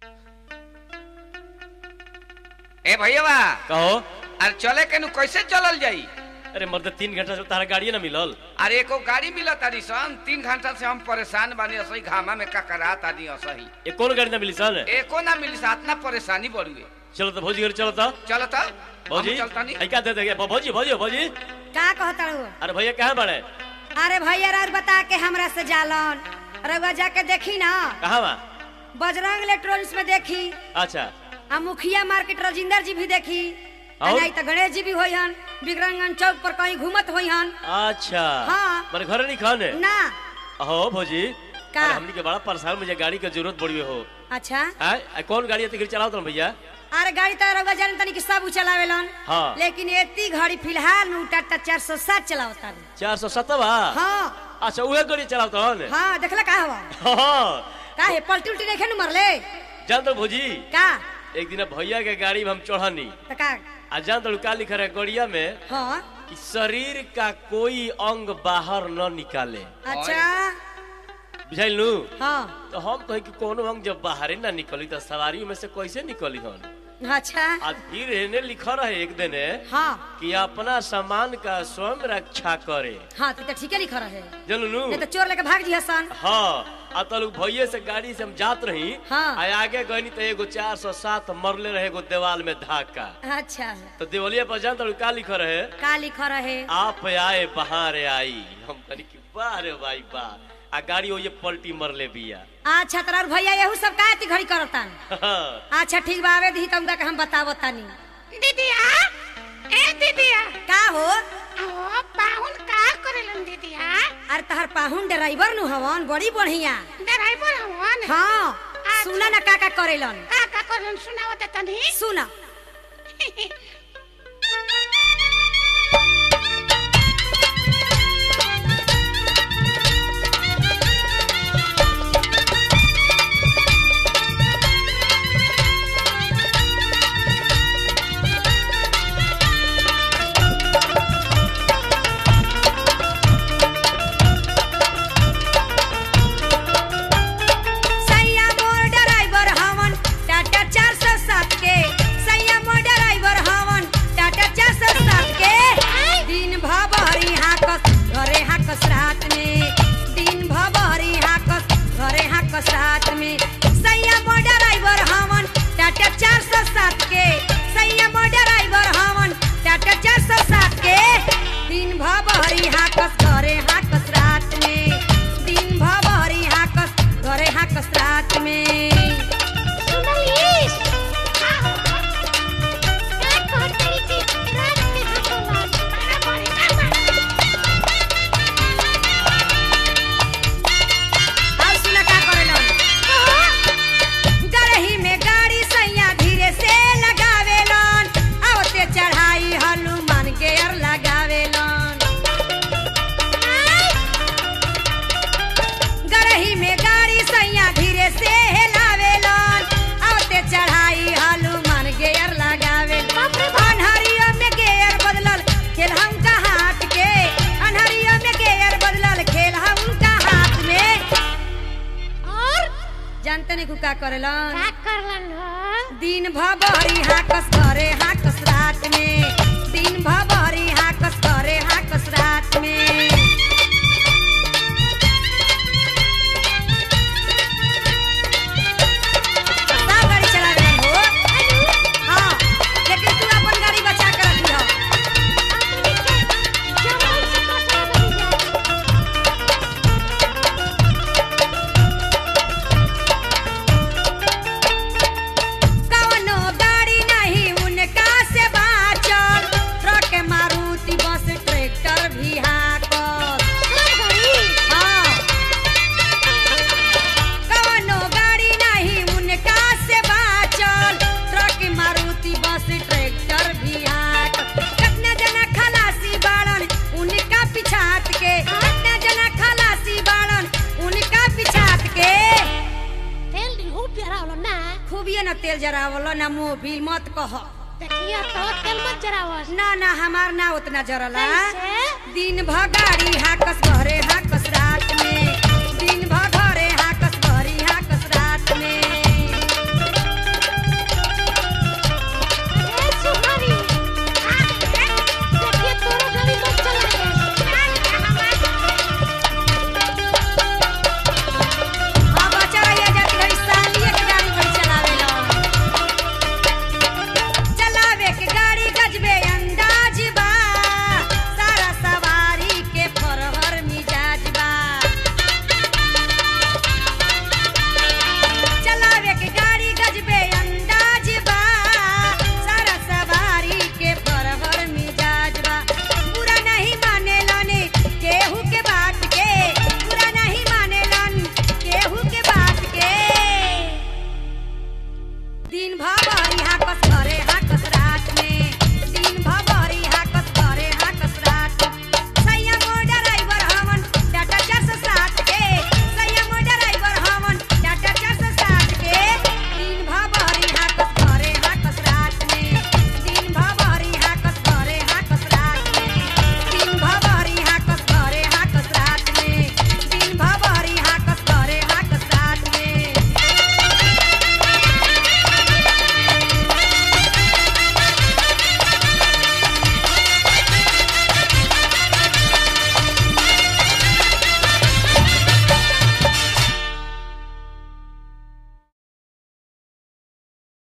ए भैया कहो अरे चले के नु कैसे चलल जाई अरे मर्द तीन घंटा से तारा गाड़िए ना मिलल अरे एको गाड़ी मिलत तारी सन तीन घंटा से हम परेशान बानी असही घामा में ककरा तानी असही ये कौन गाड़ी ना मिली सन एको ना मिली सा इतना परेशानी बढ़ुए चलो तो भौजी घर चलो तो चलो तो भौजी हम चलतानी आई क्या दे देंगे भौजी भौजी भौजी का कहता हूँ अरे भैया कहाँ बड़े अरे भैया रात बता के हमरा से जालन रउआ जाके देखी ना कहाँ बा बजरंग इलेक्ट्रॉनिक्स में देखी अच्छा आ मुखिया मार्केट राजिंदर जी भी देखी आ और? नहीं तो गणेश जी भी होई हन बिक्रंगन चौक पर कहीं घूमत होई हन अच्छा हाँ। मेरे घर नहीं खाने ना हो भौजी का? अरे हमनी के बड़ा परेशान मुझे गाड़ी की जरूरत पड़ी हो अच्छा आय आ, कौन गाड़ी है चलाओ तुम भैया अरे गाड़ी तो रउआ जान तनी कि सब उ चलावेलन हाँ। लेकिन एती घड़ी फिलहाल नु टाटा चार सौ सात चलावता चार सौ सत्तर हाँ अच्छा उहे गाड़ी चलाओ तो हाँ देखला का हवा हाँ का है पलटी उल्टी नहीं नु मरले जान तो भौजी का एक दिन भैया के गाड़ी में हम चढ़नी तो का आ जान तो का लिखा रहे गड़िया में हाँ कि शरीर का कोई अंग बाहर न निकाले अच्छा बुझाइल नू हाँ तो हम कहे कि कोनो अंग जब बाहर ना निकली तो सवारी में से कैसे निकली हन अच्छा आ फिर एने लिखा रहे एक दिन हाँ कि अपना सामान का स्वयं रक्षा करे हाँ तो ठीक है लिखा रहे जानू नू नहीं तो चोर लेके भाग जी हसन हाँ आ तो लोग भैये से गाड़ी से हम जात रही हाँ। आ आगे गनी तो एगो चार सौ सात मरले रहे एगो देवाल में धाका अच्छा तो देवलिया पर जान तो का लिखा रहे का लिखा रहे आप आए बहार आई हम कहनी कि वाह रे भाई वाह आ गाड़ी वो ये पलटी मरले बिया अच्छा तोरा भैया यहू सब का इतनी घड़ी करतन अच्छा ठीक बा आवे दी तुमका के हम बतावो तानी दीदिया ए दीदिया का हो ओ पाहुन का करेलन दीदिया अरे तहर पाहुन ड्राइवर नु हवन बड़ी बढ़िया ड्राइवर हवन हाँ सुना ना का का करेलन का का करेलन सुनाओ दे तनी सुना सैया मोर ड्राइवर हवन टाटा चार सौ सात के सैया मोर ड्राइवर हवन टाटा चार सौ सात के दिन भरी हाकस घरे हाकस रात में दिन भरी हाकस घरे हाकस रात में सैया मोर ड्राइवर हवन टाटा चार सौ सात के सैया मोर ड्राइवर हवन टाटा चार सौ सात के दिन भरी हाकस घरे हाकस रात में दिन भरी हाकस घरे हाकस रात में सुनलिस का हो का कहतरी की रात के हटलन बड़ा बड़ी का अब सुना का करेलन गरही में गाड़ी सैया धीरे से लगावेलन आवते चढ़ाई हनुमान के अर लगावेलन गरही में गाड़ी सैया धीरे से हेलावेलन आवते चढ़ाई हनुमान के अर लगावेलन अनहरिया में गेयर बदलल खेल हम का हाथ के अनहरिया में गेयर बदलल खेल हम का हाथ में और जानते नहीं का करेलन का करलन हो दिन भरी हाकस करे हाकस रात में दिन भरी हाकस करे हाकस रात में सब गाड़ी चला रहे हो हाँ लेकिन तू अपन गाड़ी बचा कर रखी हो अपनी के जमल से कसरा बन जाए कवनो गाड़ी नहीं उनका से बाचल ट्रक मारुति बस ट्रैक्टर भी हाकल सब घड़ी हाँ कवनो गाड़ी नहीं उनका से बाचल ट्रक मारुति बस ट्रैक्टर भी हाकल कितना जना खलासी बाड़न उनका पिछात के कितना जना खलासी बाड़न उनका पिछात के तेल दिन हो प्यारा होला ना खूबिए न तेल जरावलो ना मोबिल मत कह देखिए तो तेल मत जरावस ना ना हमार ना उतना जरला कैसे? दिन भर गाड़ी हाकस घरे हाकस